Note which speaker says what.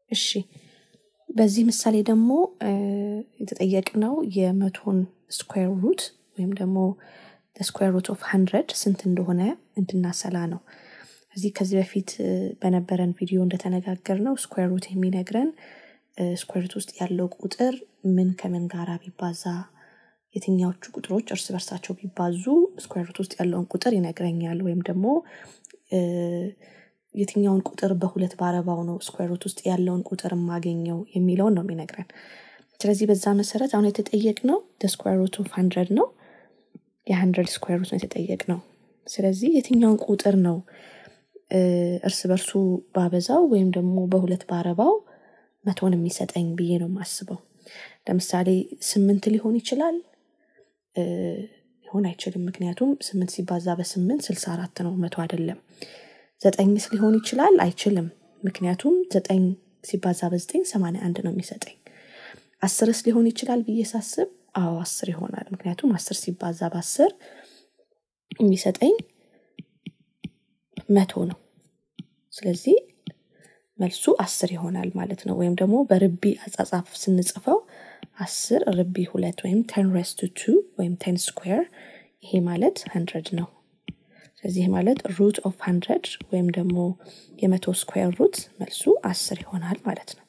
Speaker 1: እሺ በዚህ ምሳሌ ደግሞ የተጠየቅነው የመቶን ስኩዌር ሩት ወይም ደግሞ ስኩዌር ሩት ኦፍ ሀንድረድ ስንት እንደሆነ እንድናሰላ ነው እዚህ ከዚህ በፊት በነበረን ቪዲዮ እንደተነጋገር ነው ስኩዌር ሩት የሚነግረን ስኩዌር ሩት ውስጥ ያለው ቁጥር ምን ከምን ጋራ ቢባዛ የትኛዎቹ ቁጥሮች እርስ በርሳቸው ቢባዙ ስኩዌር ሩት ውስጥ ያለውን ቁጥር ይነግረኛል ወይም ደግሞ የትኛውን ቁጥር በሁለት ባረባው ነው ስኩዌር ሩት ውስጥ ያለውን ቁጥር የማገኘው የሚለውን ነው የሚነግረን ስለዚህ በዛ መሰረት አሁን የተጠየቅ ነው ስኩዌር ሩት ኦፍ ሀንድረድ ነው የሀንድረድ ስኩዌር ሩት ነው የተጠየቅ ነው ስለዚህ የትኛውን ቁጥር ነው እርስ በርሱ ባበዛው ወይም ደግሞ በሁለት ባረባው መቶን የሚሰጠኝ ብዬ ነው የማስበው ለምሳሌ ስምንት ሊሆን ይችላል ሊሆን አይችልም ምክንያቱም ስምንት ሲባዛ በስምንት ስልሳ አራት ነው መቶ አይደለም ዘጠኝስ ሊሆን ይችላል አይችልም ምክንያቱም ዘጠኝ ሲባዛ በዘጠኝ ሰማንያ አንድ ነው የሚሰጠኝ አስርስ ሊሆን ይችላል ብዬ ሳስብ አዎ አስር ይሆናል ምክንያቱም አስር ሲባዛ በአስር የሚሰጠኝ መቶ ነው ስለዚህ መልሱ አስር ይሆናል ማለት ነው ወይም ደግሞ በርቢ አጻጻፍ ስንጽፈው አስር ርቢ ሁለት ወይም ቴን ሬስቱ ቱ ወይም ቴን ስኩዌር ይሄ ማለት ሀንድረድ ነው ስለዚህ ማለት ሩት ኦፍ ሀንድረድ ወይም ደግሞ የመቶ ስኩዌር ሩት መልሱ አስር ይሆናል ማለት ነው